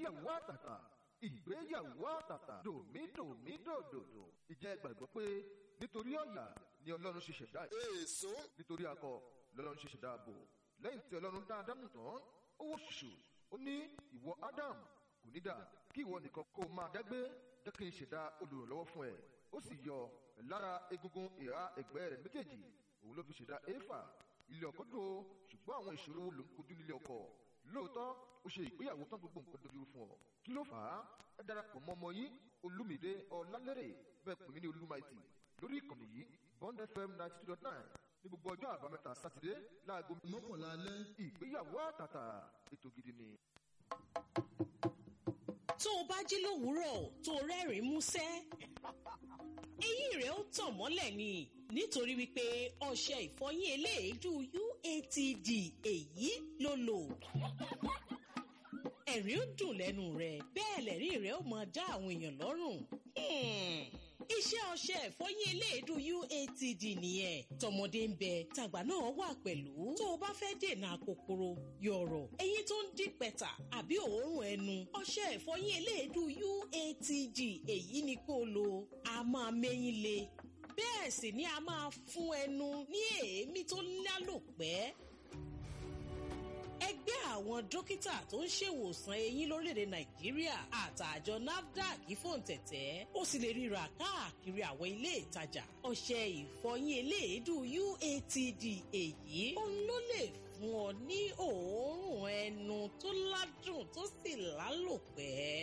ìgbéyàwó àtàtà ìgbéyàwó àtàtà dòmídòmídòdòdò ìjẹ́ gbàgbọ́ pé nítorí ọ̀yà ni ọlọ́run ṣe ṣẹ̀dá èso nítorí akọ lọ́lọ́run ṣe ṣẹ̀dá ààbò lẹ́yìn tí ọlọ́run dá ádámù tán ó wò ṣùṣù ó ní ìwọ ádám kò ní dà kí ìwọ nìkan kó o máa dágbé jẹ́ kí n ṣẹ̀dá olùrànlọ́wọ́ fún ẹ ó sì yọ lára egungun ìhà ẹ̀gbẹ́ rẹ̀ méjèèjì òun ló fi ṣẹ̀dá éfà ilé ọkọ dùn ó ṣùgbọ́n àwọn ìṣòro ló ń kojú nílé ọkọ lóòótọ́ ó ṣe ìgbéyàwó tán gbogbo nǹkan dojú fún ọ kí ló fà á ẹ darapọ̀ mọ́ ọmọ yín olúmídé ọlálẹ́rẹ̀ bẹ́ẹ̀ pè mí ní olúmaìtì lórí ìkànnì yìí bond fm ninety two dot nine ní gbogbo ọjọ́ àbámẹ́ta sátidé láago mọ́kànlá alẹ́ ìgbéyàwó àtàtà ètò gidi ni. tó o bá jí lówùúrọ̀ tó o rẹ́rìn-ín músẹ́ eyín rẹ̀ ó tàn mọ́lẹ̀ ni nítorí wípé ọṣẹ ìfọyín eléèédú UATD èyí ló lò ẹ̀rín ó dùn lẹ́nu rẹ̀ bẹ́ẹ̀ lẹ́rìn rẹ̀ ó máa dá àwọn èèyàn lọ́rùn. Hmm. Iṣẹ́ ọṣẹ ìfọyín eléèdú UATD nìyẹn. Tọmọdé ń bẹ, tàgbà náà wà pẹ̀lú. Tó o bá fẹ́ dènà kòkòrò, yọ̀rọ̀, eyín tó ń dín pẹ̀tà àbí òórùn ẹnu. Ọṣẹ ìfọyín eléèdú UATD èyí ni kó o lò. A máa mẹ́yìn le. Bẹ́ẹ̀ sì ni a máa fún ẹnu ní èémí tó lálòpẹ́ ẹgbẹ́ àwọn dókítà tó ń ṣèwòsàn eyín lórílẹ̀‐èdè nàìjíríà àtàjọ nafdac fòǹtẹ̀tẹ̀ ó sì lè ríra káàkiri àwọn ilé ìtajà ọṣẹ ìfọyín eléèédú uatd èyí òun ló lè fún ọ ní òórùn ẹnu tó ládùn tó sì lálòpẹ́.